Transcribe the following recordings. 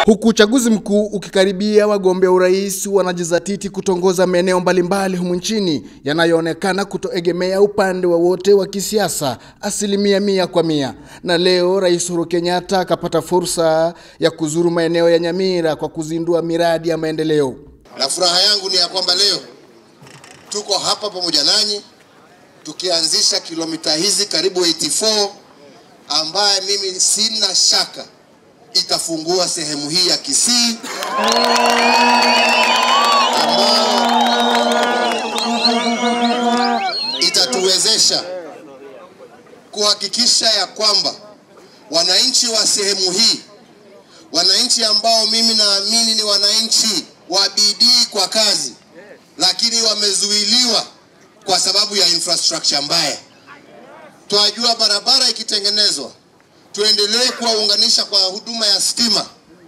Huku uchaguzi mkuu ukikaribia, wagombea urais wanajizatiti kutongoza maeneo mbalimbali humu nchini yanayoonekana kutoegemea upande wowote wa, wa kisiasa asilimia mia kwa mia. Na leo Rais Uhuru Kenyatta akapata fursa ya kuzuru maeneo ya Nyamira kwa kuzindua miradi ya maendeleo. Na furaha yangu ni ya kwamba leo tuko hapa pamoja nanyi tukianzisha kilomita hizi karibu 84 ambaye mimi sina shaka itafungua sehemu hii ya Kisii ambayo itatuwezesha kuhakikisha ya kwamba wananchi wa sehemu hii, wananchi ambao mimi naamini ni wananchi wa bidii kwa kazi, lakini wamezuiliwa kwa sababu ya infrastructure mbaya. Twajua barabara ikitengenezwa tuendelee kuwaunganisha kwa huduma ya stima.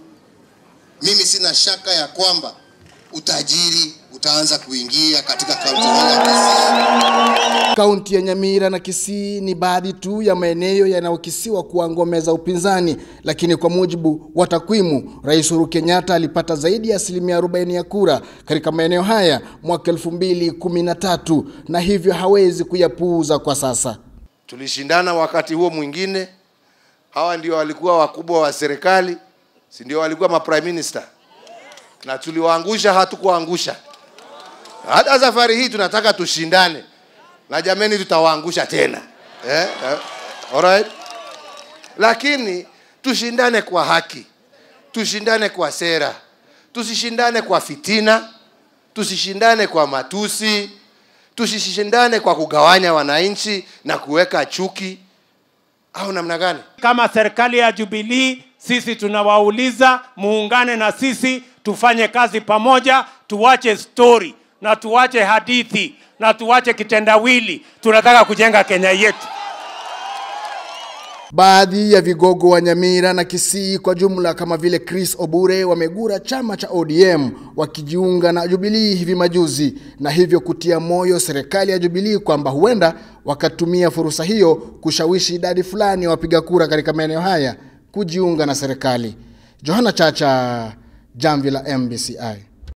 Mimi sina shaka ya kwamba utajiri utaanza kuingia katika kaunti hii ya Kisii. Kaunti ya Nyamira na Kisii ni baadhi tu ya maeneo yanayokisiwa kuwa ngome za upinzani, lakini kwa mujibu wa takwimu, Rais Uhuru Kenyatta alipata zaidi ya asilimia 40 ya kura katika maeneo haya mwaka 2013 na hivyo hawezi kuyapuuza kwa sasa. Tulishindana wakati huo mwingine hawa ndio walikuwa wakubwa wa serikali, si ndio walikuwa ma prime minister, na tuliwaangusha, hatukuangusha. Hata safari hii tunataka tushindane, na jameni, tutawaangusha tena eh? Eh? Alright? Lakini tushindane kwa haki, tushindane kwa sera, tusishindane kwa fitina, tusishindane kwa matusi, tusishindane kwa kugawanya wananchi na kuweka chuki au namna gani? Kama serikali ya Jubilee, sisi tunawauliza muungane na sisi, tufanye kazi pamoja, tuwache story na tuwache hadithi na tuwache kitendawili. Tunataka kujenga Kenya yetu. Baadhi ya vigogo wa Nyamira na Kisii kwa jumla kama vile Chris Obure wamegura chama cha ODM wakijiunga na Jubilee hivi majuzi, na hivyo kutia moyo serikali ya Jubilee kwamba huenda wakatumia fursa hiyo kushawishi idadi fulani ya wapiga kura katika maeneo haya kujiunga na serikali. Johana Chacha, Jamvi la MBCI.